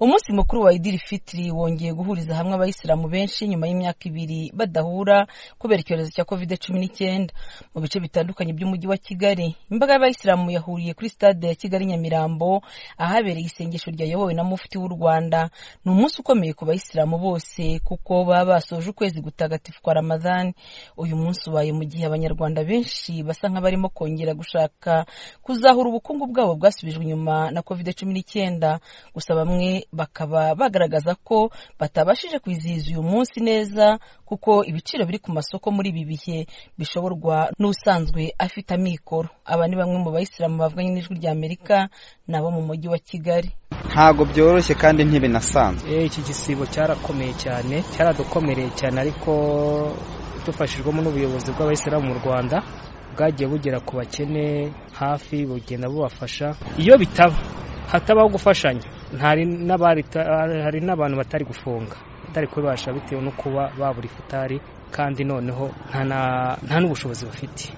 umunsi mukuru wa idiri fitiri wongeye guhuriza hamwe abayisilamu benshi nyuma y'imyaka ibiri badahura kubera icyorezo cya kovide cumi n'icyenda mu bice bitandukanye by'umujyi wa kigali imbaga y'abayisilamu yahuriye kuri sitade ya kigali nyamirambo ahabereye isengesho ryayobowe na mufti w'u rwanda ni umunsi ukomeye ku bayisilamu bose kuko baba basoje ukwezi gutagatifu kwa ramadhani uyu munsi ubaye mu gihe abanyarwanda benshi basa nk'abarimo kongera gushaka kuzahura ubukungu bwabo bwasubijwe inyuma na kovide cumi n'icyenda gusa bamwe bakaba bagaragaza ko batabashije kwizihiza uyu munsi neza kuko ibiciro biri ku masoko muri ibi bihe bishoborwa n'usanzwe afite amikoro aba ni bamwe mu bayisilamu bavuganye n'ijwi rya amerika nabo mu mujyi wa kigali ntabwo byoroshye kandi ntibinasanzwe iki gisibo cyarakomeye cyane cyaradukomereye cyane ariko dufashijwemo n'ubuyobozi bw'abayisilamu mu rwanda bwagiye bugera ku bakene hafi bugenda bubafasha iyo bitaba hatabaho gufashanya hari n'abantu batari gufunga batari kubibasha bitewe no kuba babura ifutari kandi noneho nta n'ubushobozi bafite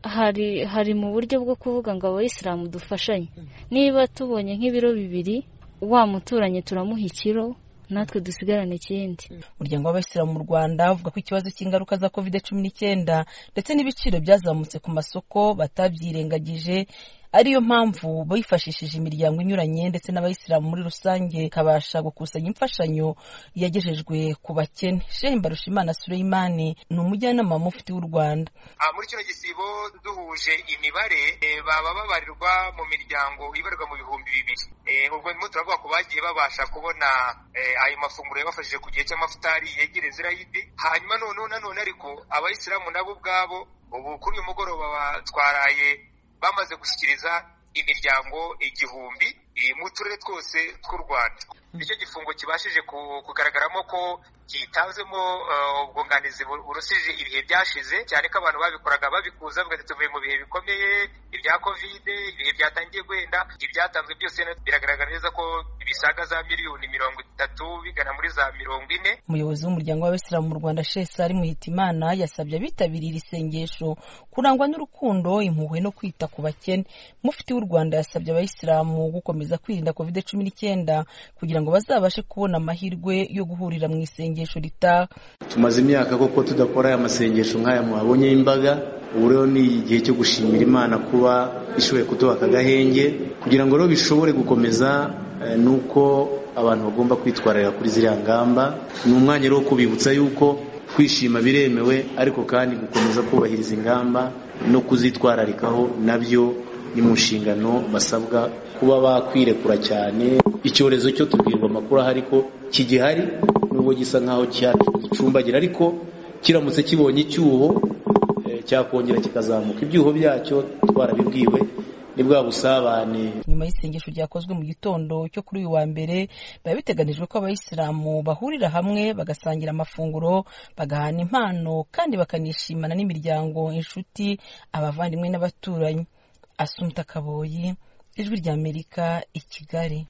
hari hari mu buryo bwo kuvuga ngo abayisilamu dufashanye niba tubonye nk'ibiro bibiri wa muturanyi turamuha ikiro natwe dusigarane ikindi umuryango w'abayisilamu mu rwanda uvuga ko ikibazo cy'ingaruka za covid cumi n'icyenda ndetse n'ibiciro byazamutse ku masoko batabyirengagije ariyo mpamvu bifashishije imiryango inyuranye ndetse n'abayisilamu muri rusange ikabasha gukusanya imfashanyo yagejejwe ku bakene shehe mbarushimana sureyimani ni umujyanama mufti w'u rwanda muri kino gisibo duhuje imibare baba babarirwa mu miryango ibarirwa mu bihumbi bibiri ubwo ndimo turavuga ko bagiye babasha kubona ayo mafunguro yabafashije ku gihe cy'amafutari yegereza irayidi hanyuma noneho nanone ariko abayisilamu nabo ubwabo ubu kuri uyu mugoroba batwaraye bamaze gushyikiriza imiryango igihumbi mu turere twose tw'u rwanda nicyo gifungo kibashije kugaragaramo ko cyitanzemo ubwunganizi burusije ibihe byashize cyane ko abantu babikoraga babikuza bagahita tuvuye mu bihe bikomeye ibya kovide ibihe byatangiye guhenda ibyatanzwe byose biragaragara neza ko bisaga za miliyoni mirongo itatu bigana muri za mirongo ine umuyobozi w'umuryango w'abasilamu mu rwanda shesari muhitimana yasabye abitabiriye iri sengesho kurangwa n'urukundo impuhwe no kwita ku bakene mufiti w'u rwanda yasabye abayisilamu gukomeza kwirinda kovide cumi n'icyenda kugira ngo bazabashe kubona amahirwe yo guhurira mu isengesho ritaha tumaze imyaka koko tudakora aya masengesho nk'aya muhabonye y'imbaga ubu rero ni igihe cyo gushimira imana kuba ishoboye kuduha akagahenge kugira ngo rero bishobore gukomeza ni uko abantu bagomba kwitwararira kuri ziriya ngamba ni umwanya rero wo kubibutsa yuko kwishima biremewe ariko kandi gukomeza kubahiriza ingamba no kuzitwararikaho nabyo ni mu nshingano basabwa kuba bakwirekura cyane icyorezo cyo tubwirwa amakuru ahari ko kigihari nubwo gisa nkaho gicumbagira ariko kiramutse kibonye icyuho cyakongera kikazamuka ibyuho byacyo twarabibwiwe ni bwa busabane nyuma y'isengesho ryakozwe mu gitondo cyo kuri uyu wa mbere biba biteganijwe ko abayisilamu bahurira hamwe bagasangira amafunguro bagahana impano kandi bakanishimana n'imiryango inshuti abavandimwe n'abaturanyi asumta kaboyi ijwi ry'amerika i kigali